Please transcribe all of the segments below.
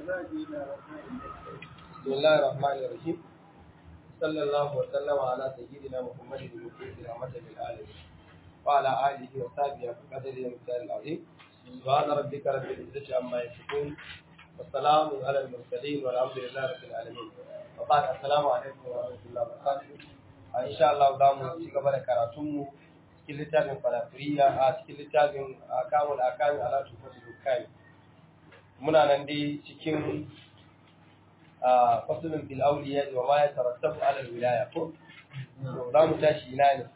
بسم الله الرحمن الرحيم صلى الله وسلم على سيدنا محمد المبعوث رحمة للعالمين وعلى آله وصحبه وقدر المثال العظيم سبحان ربك رب العزة عما يصفون والسلام على المرسلين والحمد لله رب العالمين وبعد السلام عليكم ورحمة الله وبركاته إن شاء الله دام ci gaba da karatunmu cikin littafin falafiriya a cikin littafin akamul akami ala tufatul hukami muna nan dai cikin fasulun bil awliya wa ma yatarattabu ala al wilaya ko to za mu tashi ina ne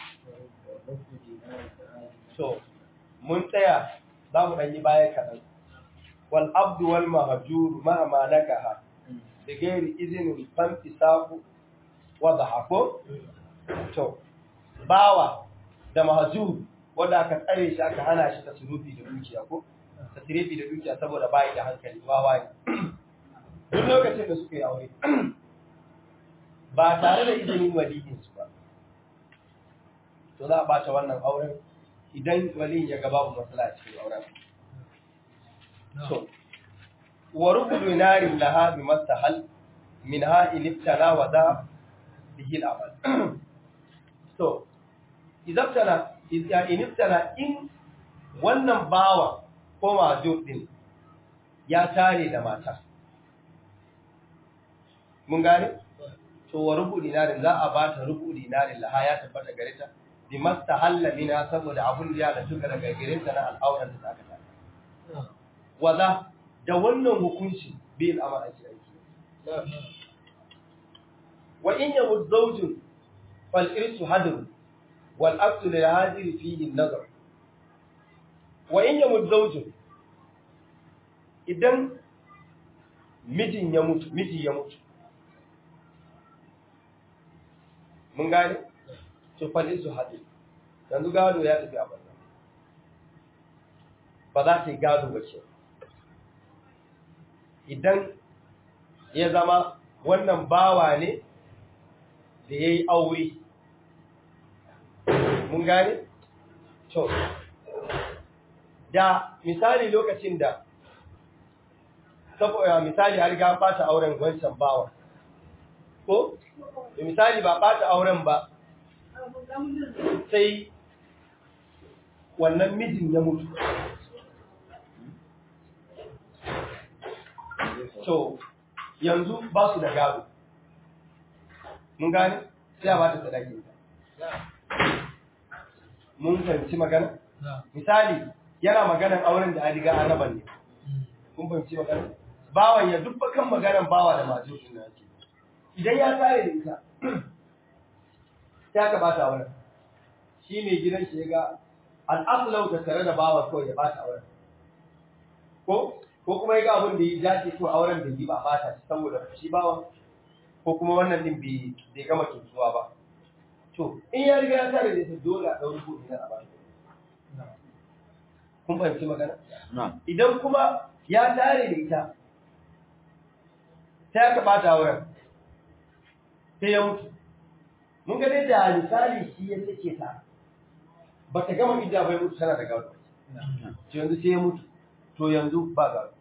to mun tsaya za mu ɗan yi baya kaɗan wal abdu wal mahjur ma ma nakaha da gairi izinin fanti safu wa dhahako to bawa da mahjur wanda aka tsare shi aka hana shi tasrufi da dukiya ko tasrifi da dukiya saboda bai da hankali wawa ne duk lokacin da suka yi aure ba tare da izinin waliyinsu ba to za a bata wannan auren idan waliyin ya ga babu matsala a cikin auren to wa rubudu narin laha bi mastahal min ha iliftana wa da bihi al-amal to idaftana iliftana in wannan bawa ko majur din ya tare da mata mun gane to wa rubu dinarin za a ba ta rubu dinarin laha ya tabbata gare ta bi mastahalla mina saboda abun da ya da tuka daga gare ta na al'auran da aka ta waza da wannan hukunci bil amal ake aiki wa in yamu zawjun fal irsu hadr wal aqsu lil hadir fihi an-nazar wa in yamu zawjun idan mijin ya mutu miji ya mutu mun gane to falin su haɗe yanzu gado ya tafi a banza ba za ta yi gado ba ce idan ya zama wannan bawa ne da ya yi aure mun gane to da misali lokacin da saboda misali har ga fata auren wancan bawa ko da misali ba ɓata auren ba sai wannan mijin ya mutu to yanzu ba su da gado mun gane sai a ba ta sadaki mun fahimci magana misali yana maganan auren da an riga an raba ne kun fahimci magana bawan ya duk kan maganan bawa da majalishin na ake idan ya tare da ita ta ka bata auren shi mai gidan shi ya ga al'asulau da tare da bawa kawai ya bata auren ko ko kuma ya ga abin da ya dace ko auren da yi ba bata shi saboda shi bawa ko kuma wannan din bai bai gama kintuwa ba to in ya riga ya tare da ita dole a ɗauri ko ina a ba kun fahimci magana idan kuma ya tare da ita ta ka bata auren sai ya mutu mun ga dai da misali shi ya sake ta ba ta gama idda bai mutu tana da gado to yanzu sai ya mutu to yanzu ba gado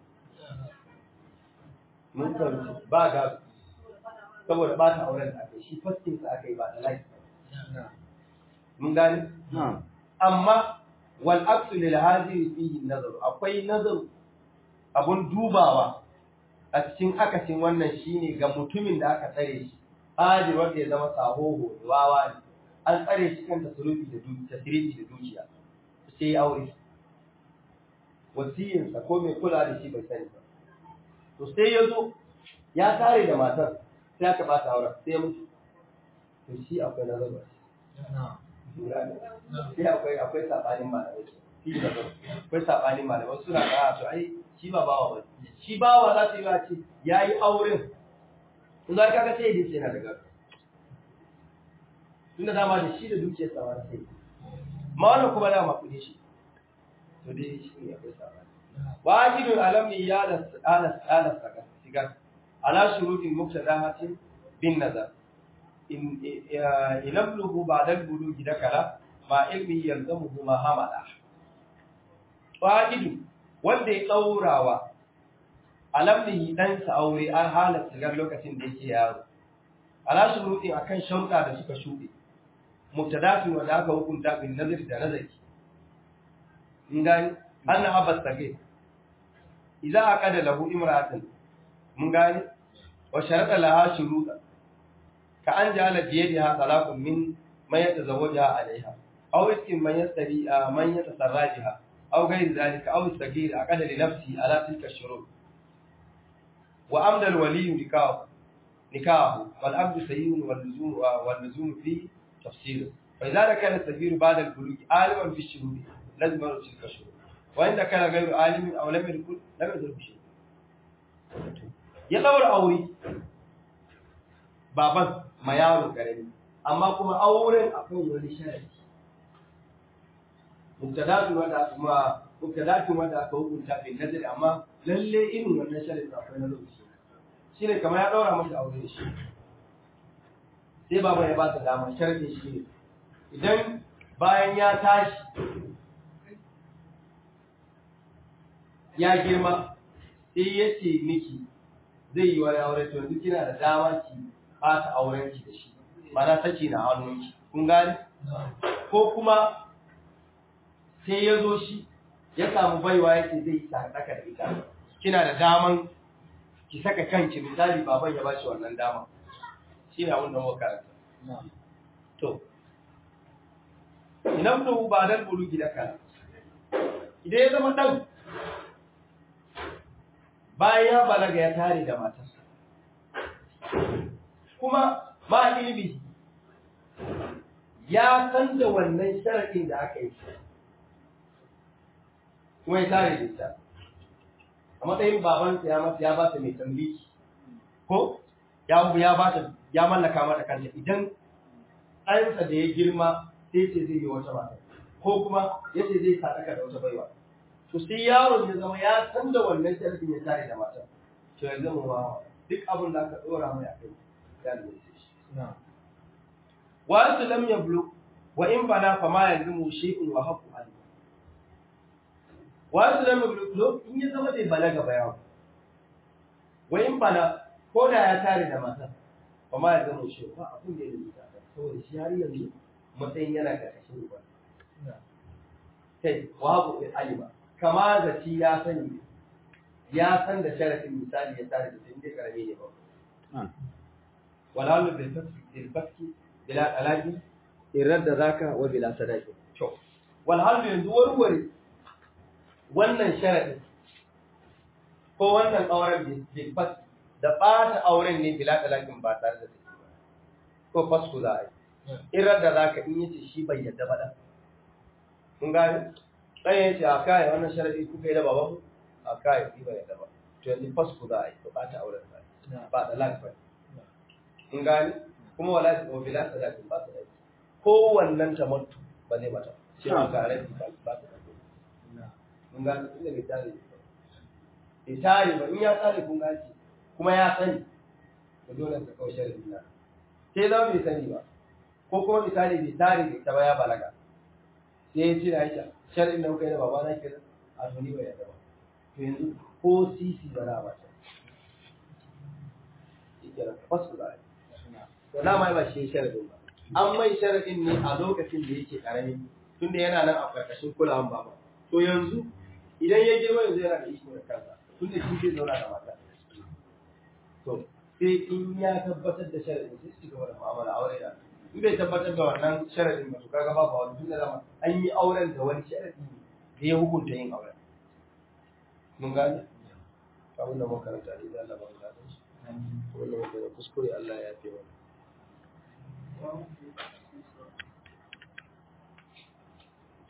mun fahimci ba gado saboda ba ta auren da aka yi shi fastin sa aka yi ba da lafi mun gane amma wal aksu lil hadiri fihi nazar akwai nazar abun dubawa a cikin akasin wannan shine ga mutumin da aka tsare shi hajir wanda ya zama sahoho wawa ne an tsare shi kan tasrufi da dukiya tasrifi da dukiya sai ya aure wasiyin sa ko mai kula da shi bai sani ba to sai ya zo ya tare da matar sai aka bata aure sai ya mutu to shi akwai nazar sai akwai akwai sabanin malamai shi nazar akwai sabanin malamai suna ga to ai shi ba bawa ba shi bawa za su yi ba ce yayi auren in za ka ga sai ya yana da gado tunda dama da shi da dukiyar sa wani sai ma wannan kuma dama kuɗi shi to dai shi ne akwai sabani wajibin alami ya da ala ala saka sigar ala shurutin muktadahatin bin nazar in ilabluhu ba'da al-bulugi dakala ma ilmi yalzamuhu ma hamala wajibin wanda ya tsaurawa alamni dan sa aure an halatta gar lokacin da yake yaro ala shuruɗin akan sharuɗa da suka shuɗe mubtadatu wa da aka hukunta bin nazari da nazari in gani anna abbas sage idza aqada lahu imra'atan mun gani wa sharada laha shuruɗa ka an ja'ala bi yadiha talaqun min man yatazawwaja alaiha aw iskin man yastari man yatasarrajiha aw ghayr dhalika aw sagir aqada li nafsi ala tilka shurut wa amda al-wali nikahu nikahu wal abdu sayyid wal luzum wal luzum fi تفسيره فإذا كان السفير بعد البلوغ عالما في الشروط لازم يرد تلك الشروط وإن كان غير عالم أو لم يكن لم يدرك بشيء ya ɗaura aure baban ma yaro ƙarami amma kuma auren akan wani sharadi mubtadatu wanda kuma mubtadatu wanda aka hukunta bin nazari amma lalle irin wannan sharadi akwai na lokaci shine kamar ya ɗaura masa aure shi sai baba ya ba ta dama sharadi shi ne idan bayan ya tashi ya girma sai ya ce miki zai yi wani aure to yanzu kina da dama ki ɓata auren ki da shi mana saki na hannunki kun gani ko kuma sai ya zo shi ya samu baiwa yake zai yi sadaka da ita kina da daman ki saka kanki misali baban ya bashi wannan dama shi ne abin da muka karanta to idan da ba dan bulugi da kana idan ya zama dan bayan ya balaga ya tare da matarsa kuma ma ilimi ya san da wannan sharaɗin da aka yi kuma ya tare da ita a matsayin babansa ya mata ya ba ta mai tambiki ko ya ya ba ta ya mallaka mata kanta idan ɗansa da ya girma sai ce zai yi wata mata ko kuma ya ce zai sadaka da wata baiwa to sai yaron ya zama ya san da wannan sharafin ya tare da mata to ya zama wawa duk abin da aka dora mai a kai ya lalace shi wa su lam yablu wa in bana fa ma yanzu shay'un wa haqqu alayhi wa su lam yablu in ya zama bai balaga ba yawo wa in bana ko da ya tare da mata fa ma yanzu shay'un ba abin da ya lalace saboda shi har yanzu matsayin yana karkashin uba kai wa haqqu alayhi kama zaci ya sani ya san da sharafin misali ya tare da inda karami ne ba walalu bil faski bil faski bila talaqi irar da zaka wa bila sadaqi to wal hal yanzu warware wannan sharadin ko wannan auren bil faski da bata auren ne bila talaqin ba tare da take ba ko fasku za a yi irar da zaka in yace shi bai yadda ba da kun gane ɗaya ya ce a kai wannan sharadi kuka yi da baban a kai shi bai yadda ba to yanzu fasku za a yi to ɓata auren za ba da lafiya in gani kuma wala ta wa bila sadakin ba su dai ko wannan tamattu ba zai mata shi ma ga rabi ba ba ta dai in gani inda bai tare bai tare ba in ya tare kun gaci kuma ya sani to dole ka kawo sharadi na sai za bai sani ba ko kuma misali bai tare bai ta ba ya balaga sai ya ci na aisha shar'in da kuka yi da baba na kenan a tuni bai yadda ba to yanzu ko sisi ba na ba ta yake da fasu da ai to na mai ba shi sharadin ba an mai sharadin ne a lokacin da yake karami tunda yana nan a karkashin kulawan baba to yanzu idan ya girma yanzu yana da iko da kansa tunda shi zai zauna da mata to sai in ya tabbatar da sharadin sai su gaba da mu'amala aure da in bai tabbatar da wannan sharadin ba to kaga babu wani tunda zama an yi auren da wani sharadi da ya hukunta yin auren mun gane abin da mun karanta ne da Allah ba mu gane shi wannan da kuskure Allah ya fi wani